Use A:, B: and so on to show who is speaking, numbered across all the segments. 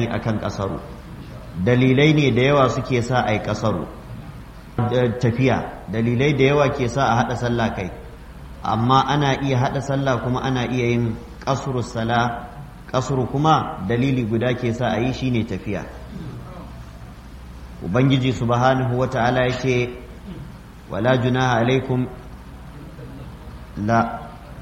A: akan kasaru dalilai ne da yawa suke sa a yi kasaru tafiya dalilai da yawa ke sa a haɗa sallah kai amma ana iya haɗa sallah kuma ana iya yin kasuru sala kasuru kuma dalili guda ke sa a yi shine tafiya ubangiji subhanahu wata'ala ya ce wala junaha alaikum la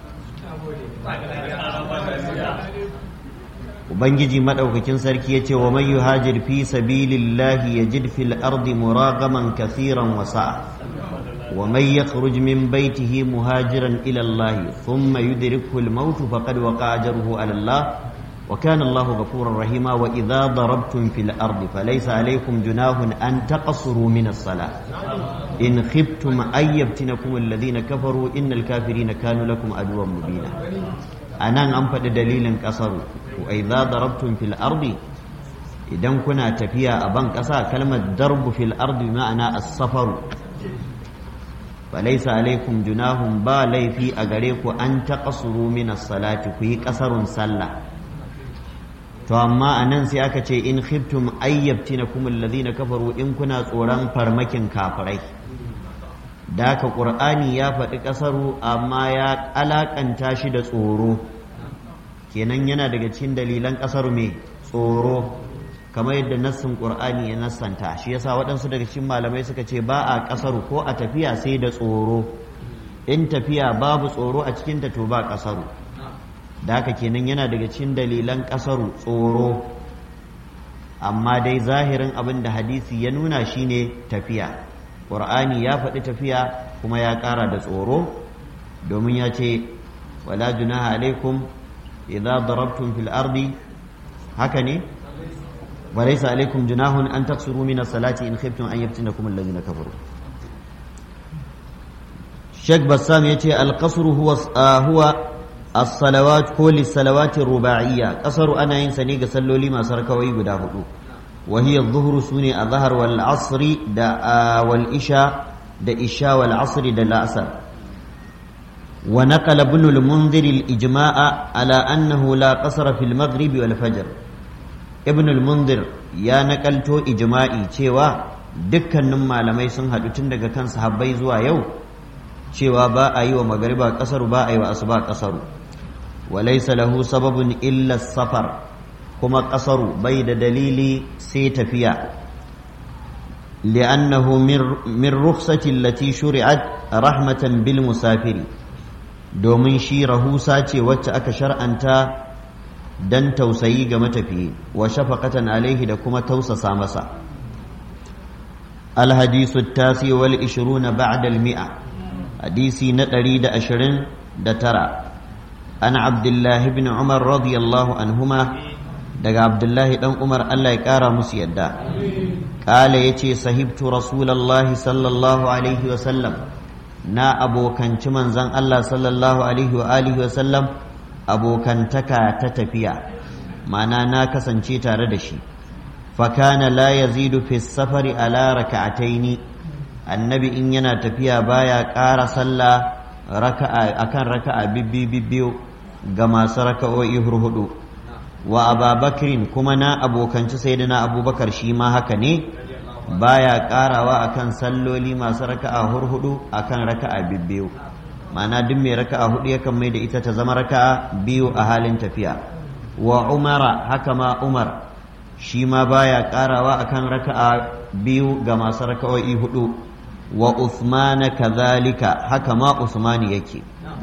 A: ubangiji madaukakin sarki ya ce wa man yuhajir fi sabilillahi yajid fil ardi muragaman kathiran wa sa'a wa man yakhruj min baytihi muhajiran ila Allah thumma yudrikhu al-maut faqad waqa'a ajruhu ala Allah وكان الله غفورا رحيما وإذا ضربتم في الأرض فليس عليكم جناح أن تقصروا من الصلاة إن خفتم أن يفتنكم الذين كفروا إن الكافرين كانوا لكم عدوا مبينا أنا أنفد دليل قصروا وإذا ضربتم في الأرض idan kuna tafiya a ban ƙasa kalmar darbu fil ardi ma'ana as-safaru falaisa alaikum junahun ba laifi a gare ku an taqasuru min as-salati ku yi ƙasarun sallah to amma a nan sai aka ce in khiftum ayyabtina kum alladhina kafaru in kuna tsoron farmakin kafirai da ka qur'ani ya faɗi ƙasaru amma ya alakanta shi da tsoro kenan yana daga cikin dalilan ƙasaru mai tsoro kamar yadda nassin qur'ani ya nassanta shi yasa waɗansu daga cikin malamai suka ce ba a ƙasaru ko a tafiya sai da tsoro in tafiya babu tsoro a cikinta to ba ƙasaru da haka kenan yana daga cikin dalilan ƙasaru tsoro amma dai zahirin abin da hadisi ya nuna shine tafiya ƙur'ani ya faɗi tafiya kuma ya ƙara da tsoro domin ya ce wala junaha alaikum idza darabtum fil ardi haka ne walaysa alaikum junahun an taksuru min as-salati in khiftum an yaftinakum alladhina kafaru Sheikh Bassam yace al-qasru huwa huwa as-salawat ko lis-salawati ruba'iyya qasaru ana yin sa ne ga salloli masu rakawai guda hudu wa hiya adh-dhuhru sune adh-dhahr wal 'asr da wal isha da isha wal 'asr da al-asr wa naqala ibn al-munzir al-ijma'a ala annahu la qasara fil maghrib wal fajr ibn al-munzir ya nakalto ijma'i cewa dukkanin malamai sun haɗu tun daga kan sahabbai zuwa yau cewa ba a yi wa magariba kasaru ba a yi wa asuba kasaru walaisa lahu sababun illa safar kuma kasaru bai da dalili sai tafiya li'annahu min rukhsati allati shuri'at rahmatan bil musafiri domin shi rahusa ce wacce aka shar'anta dan tausayi ga matafiyi wa shafaqatan alaihi da kuma tausasa masa الحديث التاسع والعشرون بعد المئة حديثي نتري دا أشرين دا ترى أنا عبد الله بن عمر رضي الله عنهما daga Abdullahi dan Umar Allah ya ƙara musu yadda ƙala ya ce sahibtu Rasulallah sallallahu alaihi wa sallam na abokanci manzan Allah sallallahu alaihi wa alihi wa sallam abokantaka ta tafiya ma'ana na kasance tare da shi fakana la yazidu fi safari ala raka'ataini annabi in yana tafiya baya ƙara sallah raka'a akan raka'a bibbi bibbiyu ga masu raka'o'i hurhudu wa ababakrin kuma na abokanci sayyidina abubakar shi ma haka ne baya ƙarawa akan salloli masu raka'a hurhudu akan raka'a bibbiyu ma'ana duk mai raka'a hudu yakan mai da ita ta zama raka'a biyu a halin tafiya wa umara haka ma umar shi ma baya karawa akan raka'a biyu ga masu raka'o'i hudu wa Uthman kazalika haka ma Usman yake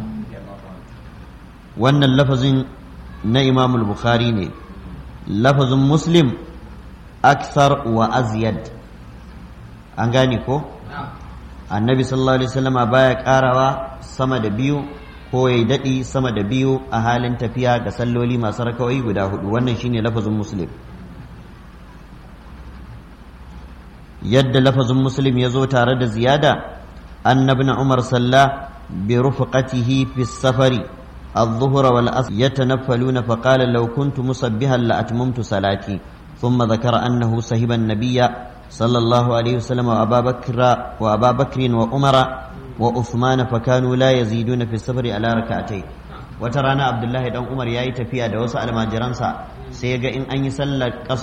A: wannan lafazin na Imam al-Bukhari ne lafazin Muslim aksar wa azyad an gane ko annabi sallallahu alaihi wasallama baya karawa sama da biyu ko ya daɗi sama da biyu a halin tafiya ga salloli masu raka'o'i guda hudu wannan shine lafazin Muslim yadda lafazin muslim ya zo tare da ziyada annabin umar salla bi rufqatihi fi safari الظهر والعصر يتنفلون فقال لو كنت مصبها لأتممت صلاتي ثم ذكر أنه صهب النبي صلى الله عليه وسلم وأبا بكر وأبا بكر وعمر وعثمان فكانوا لا يزيدون في السفر على ركعتين وترانا عبد الله بن عمر ياي تفيا da wasu almajiransa sai ga in an yi sallar